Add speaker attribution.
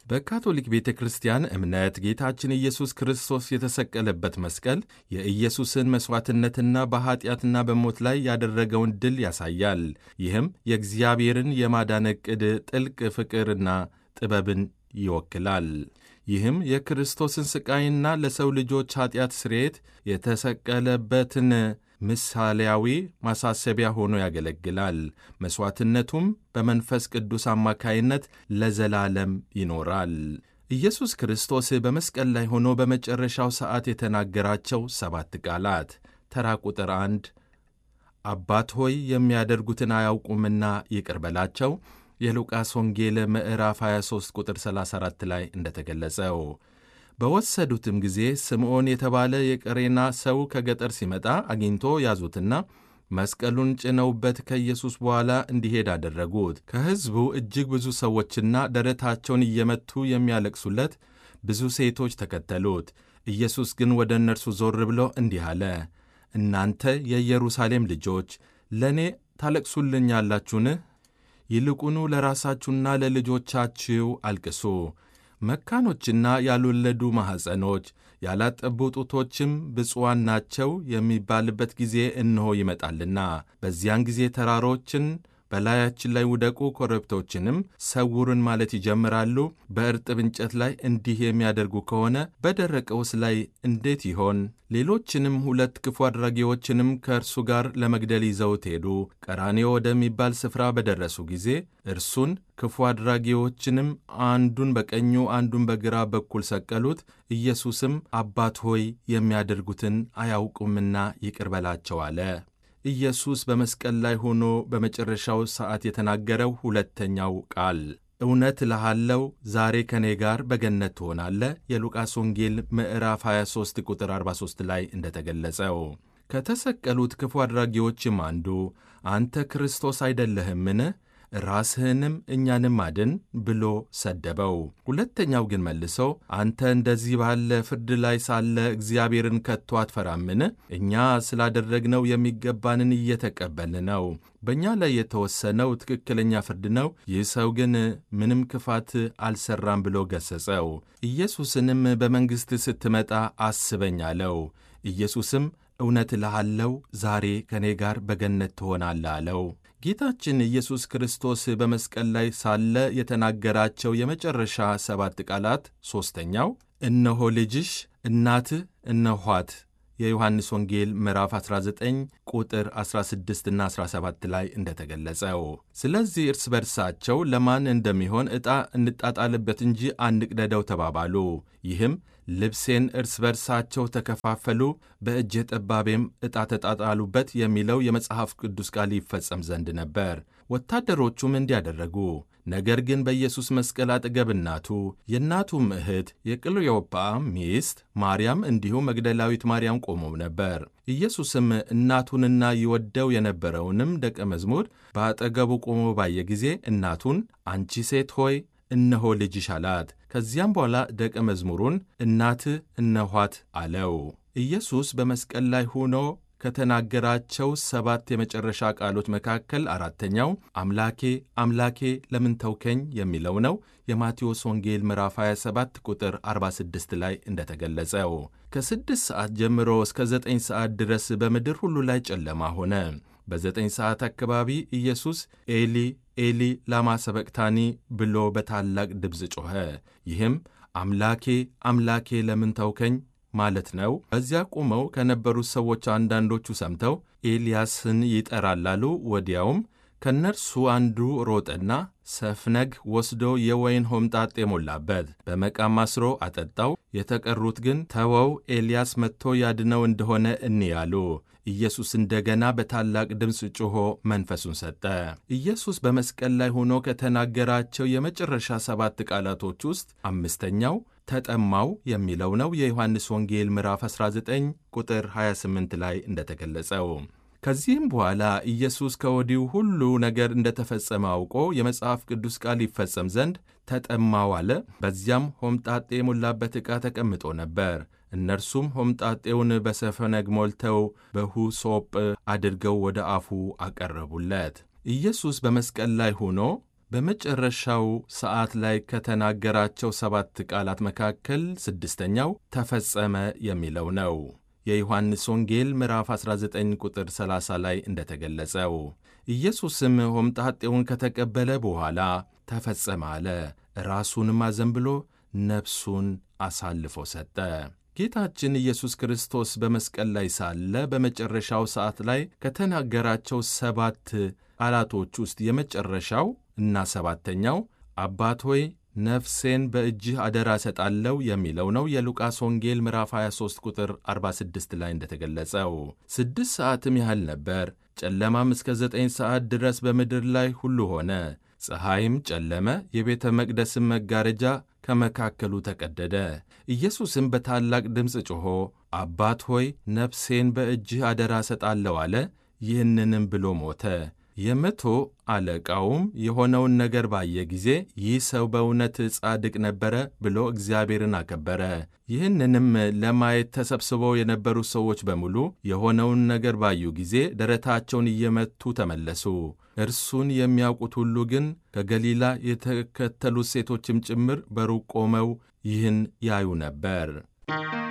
Speaker 1: በካቶሊክ ቤተ ክርስቲያን እምነት ጌታችን ኢየሱስ ክርስቶስ የተሰቀለበት መስቀል የኢየሱስን መሥዋዕትነትና በኀጢአትና በሞት ላይ ያደረገውን ድል ያሳያል። ይህም የእግዚአብሔርን የማዳን ዕቅድ ጥልቅ ፍቅርና ጥበብን ይወክላል። ይህም የክርስቶስን ሥቃይና ለሰው ልጆች ኀጢአት ስርየት የተሰቀለበትን ምሳሌያዊ ማሳሰቢያ ሆኖ ያገለግላል። መሥዋዕትነቱም በመንፈስ ቅዱስ አማካይነት ለዘላለም ይኖራል። ኢየሱስ ክርስቶስ በመስቀል ላይ ሆኖ በመጨረሻው ሰዓት የተናገራቸው ሰባት ቃላት ተራ ቁጥር አንድ አባት ሆይ የሚያደርጉትን አያውቁምና ይቅር በላቸው የሉቃስ ወንጌል ምዕራፍ 23 ቁጥር 34 ላይ እንደተገለጸው በወሰዱትም ጊዜ ስምዖን የተባለ የቀሬና ሰው ከገጠር ሲመጣ አግኝቶ ያዙትና መስቀሉን ጭነውበት ከኢየሱስ በኋላ እንዲሄድ አደረጉት። ከሕዝቡ እጅግ ብዙ ሰዎችና ደረታቸውን እየመቱ የሚያለቅሱለት ብዙ ሴቶች ተከተሉት። ኢየሱስ ግን ወደ እነርሱ ዞር ብሎ እንዲህ አለ፣ እናንተ የኢየሩሳሌም ልጆች ለእኔ ታለቅሱልኛላችሁን? ይልቁኑ ለራሳችሁና ለልጆቻችሁ አልቅሱ። መካኖችና ያልወለዱ ማኅፀኖች ያላጠቡ ጡቶችም ብፁዓን ናቸው የሚባልበት ጊዜ እነሆ ይመጣልና፣ በዚያን ጊዜ ተራሮችን በላያችን ላይ ውደቁ፣ ኮረብቶችንም ሰውሩን ማለት ይጀምራሉ። በእርጥብ እንጨት ላይ እንዲህ የሚያደርጉ ከሆነ በደረቀውስ ላይ እንዴት ይሆን? ሌሎችንም ሁለት ክፉ አድራጊዎችንም ከእርሱ ጋር ለመግደል ይዘውት ሄዱ። ቀራኔዮ ወደሚባል ስፍራ በደረሱ ጊዜ እርሱን ክፉ አድራጊዎችንም አንዱን በቀኙ አንዱን በግራ በኩል ሰቀሉት። ኢየሱስም አባት ሆይ የሚያደርጉትን አያውቁምና ይቅር በላቸው አለ። ኢየሱስ በመስቀል ላይ ሆኖ በመጨረሻው ሰዓት የተናገረው ሁለተኛው ቃል እውነት እልሃለሁ ዛሬ ከእኔ ጋር በገነት ትሆናለህ። የሉቃስ ወንጌል ምዕራፍ 23 ቁጥር 43 ላይ እንደተገለጸው ከተሰቀሉት ክፉ አድራጊዎችም አንዱ አንተ ክርስቶስ አይደለህምን? ራስህንም እኛንም አድን ብሎ ሰደበው። ሁለተኛው ግን መልሶ አንተ እንደዚህ ባለ ፍርድ ላይ ሳለ እግዚአብሔርን ከቶ አትፈራምን? እኛ ስላደረግነው የሚገባንን እየተቀበልን ነው። በእኛ ላይ የተወሰነው ትክክለኛ ፍርድ ነው። ይህ ሰው ግን ምንም ክፋት አልሰራም ብሎ ገሰጸው። ኢየሱስንም በመንግሥት ስትመጣ አስበኝ አለው። ኢየሱስም እውነት እልሃለሁ ዛሬ ከእኔ ጋር በገነት ትሆናለህ አለው። ጌታችን ኢየሱስ ክርስቶስ በመስቀል ላይ ሳለ የተናገራቸው የመጨረሻ ሰባት ቃላት ሦስተኛው እነሆ ልጅሽ፣ እናትህ እነኋት የዮሐንስ ወንጌል ምዕራፍ 19 ቁጥር 16 እና 17 ላይ እንደተገለጸው። ስለዚህ እርስ በርሳቸው ለማን እንደሚሆን ዕጣ እንጣጣልበት እንጂ አንቅደደው ተባባሉ። ይህም ልብሴን እርስ በርሳቸው ተከፋፈሉ፣ በእጀ ጠባቤም ዕጣ ተጣጣሉበት የሚለው የመጽሐፍ ቅዱስ ቃል ይፈጸም ዘንድ ነበር። ወታደሮቹም እንዲያደረጉ ነገር ግን በኢየሱስ መስቀል አጠገብ እናቱ፣ የእናቱም እህት የቅልዮጳ ሚስት ማርያም እንዲሁም መግደላዊት ማርያም ቆመው ነበር። ኢየሱስም እናቱንና ይወደው የነበረውንም ደቀ መዝሙር በአጠገቡ ቆሞ ባየ ጊዜ እናቱን አንቺ ሴት ሆይ እነሆ ልጅሽ አላት። ከዚያም በኋላ ደቀ መዝሙሩን እናትህ እነኋት አለው። ኢየሱስ በመስቀል ላይ ሆኖ ከተናገራቸው ሰባት የመጨረሻ ቃሎች መካከል አራተኛው አምላኬ አምላኬ ለምን ተውከኝ የሚለው ነው። የማቴዎስ ወንጌል ምዕራፍ 27 ቁጥር 46 ላይ እንደተገለጸው ከስድስት ሰዓት ጀምሮ እስከ ዘጠኝ ሰዓት ድረስ በምድር ሁሉ ላይ ጨለማ ሆነ። በዘጠኝ ሰዓት አካባቢ ኢየሱስ ኤሊ ኤሊ ላማ ሰበቅታኒ ብሎ በታላቅ ድምፅ ጮኸ። ይህም አምላኬ አምላኬ ለምን ተውከኝ ማለት ነው። በዚያ ቆመው ከነበሩት ሰዎች አንዳንዶቹ ሰምተው ኤልያስን ይጠራል አሉ። ወዲያውም ከእነርሱ አንዱ ሮጠና ሰፍነግ ወስዶ የወይን ሆምጣጤ ሞላበት፣ በመቃም አስሮ አጠጣው። የተቀሩት ግን ተወው፣ ኤልያስ መጥቶ ያድነው እንደሆነ እንያሉ። ኢየሱስ እንደገና በታላቅ ድምፅ ጮኾ መንፈሱን ሰጠ። ኢየሱስ በመስቀል ላይ ሆኖ ከተናገራቸው የመጨረሻ ሰባት ቃላቶች ውስጥ አምስተኛው ተጠማው የሚለው ነው። የዮሐንስ ወንጌል ምዕራፍ 19 ቁጥር 28 ላይ እንደተገለጸው ከዚህም በኋላ ኢየሱስ ከወዲሁ ሁሉ ነገር እንደተፈጸመ አውቆ የመጽሐፍ ቅዱስ ቃል ይፈጸም ዘንድ ተጠማው አለ። በዚያም ሆምጣጤ የሞላበት ዕቃ ተቀምጦ ነበር። እነርሱም ሆምጣጤውን በሰፈነግ ሞልተው በሁሶጵ አድርገው ወደ አፉ አቀረቡለት። ኢየሱስ በመስቀል ላይ ሆኖ በመጨረሻው ሰዓት ላይ ከተናገራቸው ሰባት ቃላት መካከል ስድስተኛው ተፈጸመ የሚለው ነው። የዮሐንስ ወንጌል ምዕራፍ 19 ቁጥር 30 ላይ እንደተገለጸው ኢየሱስም ሆምጣጤውን ከተቀበለ በኋላ ተፈጸመ አለ። ራሱንም አዘንብሎ ነፍሱን አሳልፎ ሰጠ። ጌታችን ኢየሱስ ክርስቶስ በመስቀል ላይ ሳለ በመጨረሻው ሰዓት ላይ ከተናገራቸው ሰባት ቃላቶች ውስጥ የመጨረሻው እና ሰባተኛው አባት ሆይ ነፍሴን በእጅህ አደራ እሰጣለሁ የሚለው ነው። የሉቃስ ወንጌል ምዕራፍ 23 ቁጥር 46 ላይ እንደተገለጸው ስድስት ሰዓትም ያህል ነበር። ጨለማም እስከ ዘጠኝ ሰዓት ድረስ በምድር ላይ ሁሉ ሆነ። ፀሐይም ጨለመ፣ የቤተ መቅደስም መጋረጃ ከመካከሉ ተቀደደ። ኢየሱስም በታላቅ ድምፅ ጮኾ አባት ሆይ ነፍሴን በእጅህ አደራ እሰጣለሁ አለ። ይህንንም ብሎ ሞተ። የመቶ አለቃውም የሆነውን ነገር ባየ ጊዜ ይህ ሰው በእውነት ጻድቅ ነበረ ብሎ እግዚአብሔርን አከበረ። ይህንንም ለማየት ተሰብስበው የነበሩ ሰዎች በሙሉ የሆነውን ነገር ባዩ ጊዜ ደረታቸውን እየመቱ ተመለሱ። እርሱን የሚያውቁት ሁሉ ግን ከገሊላ የተከተሉት ሴቶችም ጭምር በሩቅ ቆመው ይህን ያዩ ነበር።